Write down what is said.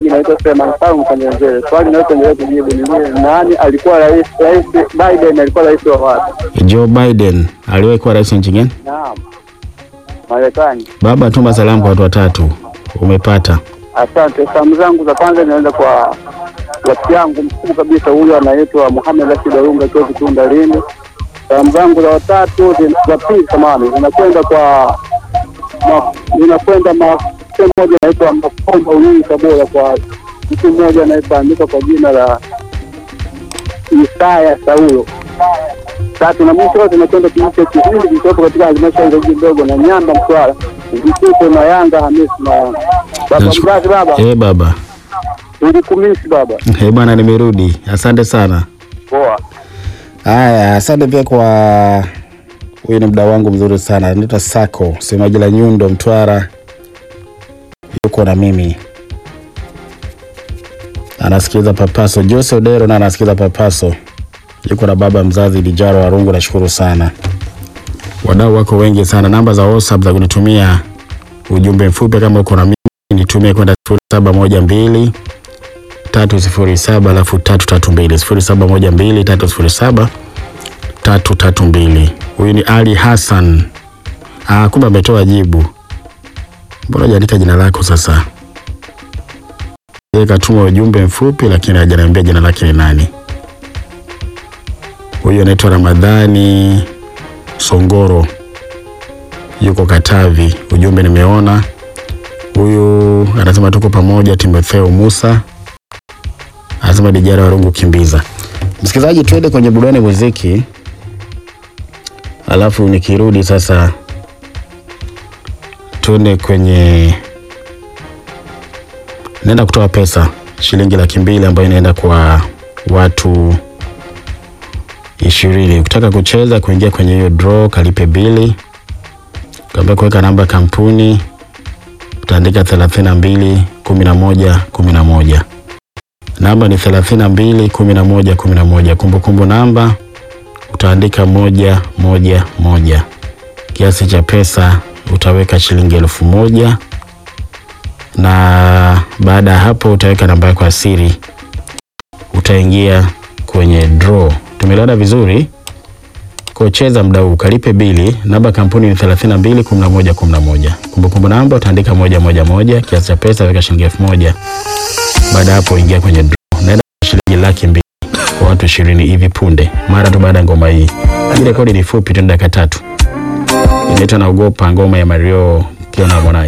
msikilizaji, naitwa Suleiman Salum Kanyenjele. Swali nayoendelea kujibu ni lile, nani alikuwa rais? Rais Biden alikuwa rais wa wapi? Joe Biden aliwahi kuwa rais wa nchi gani? Naam, Marekani. Baba, tuma salamu kwa watu watatu. Umepata. Asante. Salamu zangu za kwanza inaenda kwa rafiki yangu mkuu kabisa, huyu anaitwa Muhamed Rashid Arunga akiwa Kitunda Lindi. Salamu zangu za watatu za pili, samahani, zinakwenda kwa ma- zinakwenda ma- sehemu moja anaitwa Makomba Ulii Tabora, kwa mtu mmoja anayefahamika kwa jina la Isaya Saulo. Tatu na mwisho zinakwenda kijiji cha Kihindi kilichopo katika halmashauri ya jiji ndogo na Nyamba Mtwara, Vituko na Yanga Hamisi na baba Nachu- mzazi, baba Eh, baba. ulikumisi baba. Eh, bwana nimerudi. Asante sana. Poa. Haya, asante pia kwa huyu ni mdau wangu mzuri sana, anaitwa Sako, semaji la Nyundo, Mtwara, yuko na mimi, anasikiliza Papaso. Jose Odero na anasikiliza Papaso, yuko na baba mzazi Lijaro Warungu. Nashukuru sana, wadau wako wengi sana. Namba za WhatsApp za kunitumia ujumbe mfupi kama uko na mimi, nitumie kwenda sifuri saba moja mbili tatu sifuri saba alafu tatu tatu mbili sifuri saba moja mbili tatu sifuri saba tatu tatu mbili. Huyu ni Ali Hassan. Ah, kumbe ametoa jibu. Mbona hujaandika jina lako sasa? Yeye katuma ujumbe mfupi, lakini hajaniambia jina lake ni nani. Huyu anaitwa Ramadhani Songoro, yuko Katavi. Ujumbe nimeona. Huyu anasema tuko pamoja. Timotheo Musa anasema dijara warungu kimbiza. Msikilizaji, twende kwenye burudani muziki, alafu nikirudi sasa twende kwenye, naenda kutoa pesa shilingi laki mbili ambayo inaenda kwa watu ishirini. Ukitaka kucheza kuingia kwenye hiyo draw, kalipe bili, kaambia kuweka namba ya kampuni, utaandika thelathini na mbili kumi na moja kumi na moja namba ni thelathini na mbili kumi na moja kumi na moja kumbukumbu namba utaandika moja moja moja kiasi cha pesa utaweka shilingi elfu moja na baada ya hapo utaweka namba yako ya siri utaingia kwenye draw tumeelewana vizuri kucheza mda huu kalipe bili namba ya kampuni ni 32 11 11 kumbukumbu namba utaandika moja moja moja kiasi cha pesa weka shilingi elfu moja baada ya hapo ingia kwenye draw. Naenda shilingi laki mbili kwa watu ishirini hivi punde, mara tu baada ya ngoma hii. Hii rekodi ni fupi tu, ni dakika tatu. Inaitwa naogopa, ngoma ya Mario Kiona Harmonize.